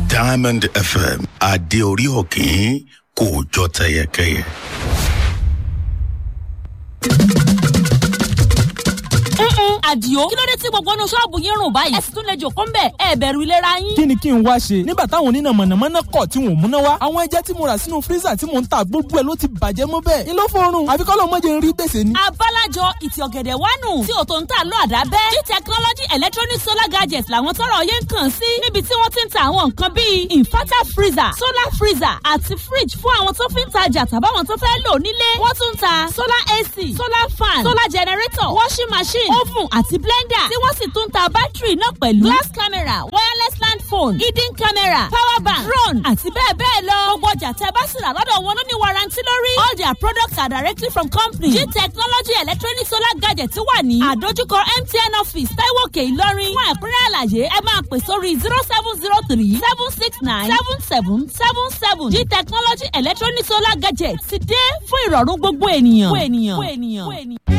diamond fm adé orí òkín kò jọ tẹyẹkẹyẹ. Mm-mm, àdìo kí ló dé tí gbogbo inú ṣọ́ọ̀bù yín rùn báyìí ẹ sì tún lè jòkó ń bẹ̀ ẹ bẹ̀rù ìlera yín. kí ni kí n wá ṣe nígbà táwọn oníná mọ̀nàmọ́ná kọ̀ tí wọn ò múná wá àwọn ẹja tí mo rà sínú fírísà tí mò ń ta gbogbo ẹ̀ ló ti bàjẹ́ mọ́ bẹ́ẹ̀ ni ló fọrùn àfi kọ́ ló mọ́jẹ ń rí gbèsè ni. abálájọ ìtì ọ̀gẹ̀dẹ̀ wánu tí òtò ń tà lọ àdábẹ́ g technology electronic solar gadgets làwọn tọrọ yẹn ń kàn sí níbi tí wọ́n ti ń ta àwọn nǹkan bíi inverter freezer solar freezer àti fridge fún àwọn tó fi ń tajà tàbáwọn tó fẹ́ lò nílé wọ́n tún ń ta solar ac solar fan solar generator washing machine oven àti blender tí wọ́n sì tún ń ta bátìrì náà pẹ̀lú glass camera wireless land phone hidden camera power bank drone àti bẹ́ẹ̀ bẹ́ẹ̀ lọ gbogbo ọjà tẹ bá sì rà lọ́dọ̀ wọn ló ní warranty lórí all their products are directly from company g technology electronic solar gadget wà ní àdójúkọ mtn office taiwo òkè ìlọrin fún ẹ̀kúnrẹ́ àlàyé ẹ máa pè sórí zero seven zero three seven six nine seven seven seven seven g technology electronic solar gadget ti dé fún ìrọ̀rùn gbogbo ènìyàn. gbogbo ènìyàn. gbogbo ènìyàn.